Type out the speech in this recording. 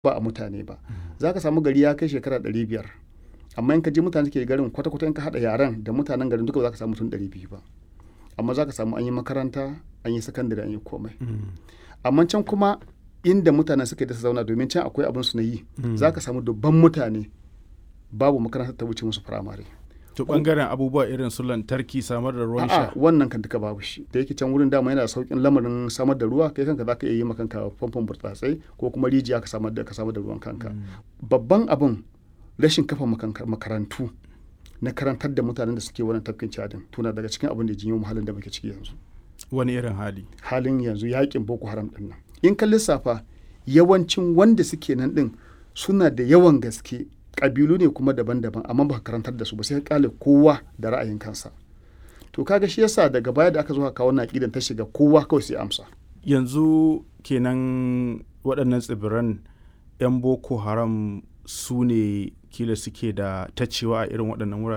ba a mutane ba za ka samu gari ya kai shekara ɗari biyar amma in ka je mutane ke garin kwata-kwata in ka haɗa yaren da mutanen garin duka ba za ka samu mutum ɗari biyu ba amma za ka samu an yi makaranta an yi sakandare an yi komai amma can kuma inda mutanen suka da su zauna domin can akwai abin su na yi za ka samu dubban mutane babu makarantar ta wuce musu firamare to bangaren abubuwa irin su lantarki samar da ruwan a'a sha wannan kan duka babu shi da yake can wurin dama yana da saukin lamarin samar da ruwa kai kanka zaka iya yi makanka famfon burtsatsai ko kuma rijiya ka samar da ka samar da ruwan kanka babban abin rashin kafa makanka- makarantu na karantar da mutanen da suke wannan tafkin cadin tuna daga cikin abin da jinyo mu halin da muke ciki yanzu wani irin hali halin yanzu yakin boko haram din nan in ka lissafa yawancin wanda suke nan din suna da yawan gaske ƙabilu ne kuma daban-daban amma ba ka karantar da su ba sai ka kale kowa da ra'ayin kansa to kaga shi yasa daga baya da aka zo ka kawo na ta shiga kowa kawai sai amsa yanzu kenan waɗannan tsibiran 'yan boko haram su ne kila suke da tacewa a irin waɗannan wurare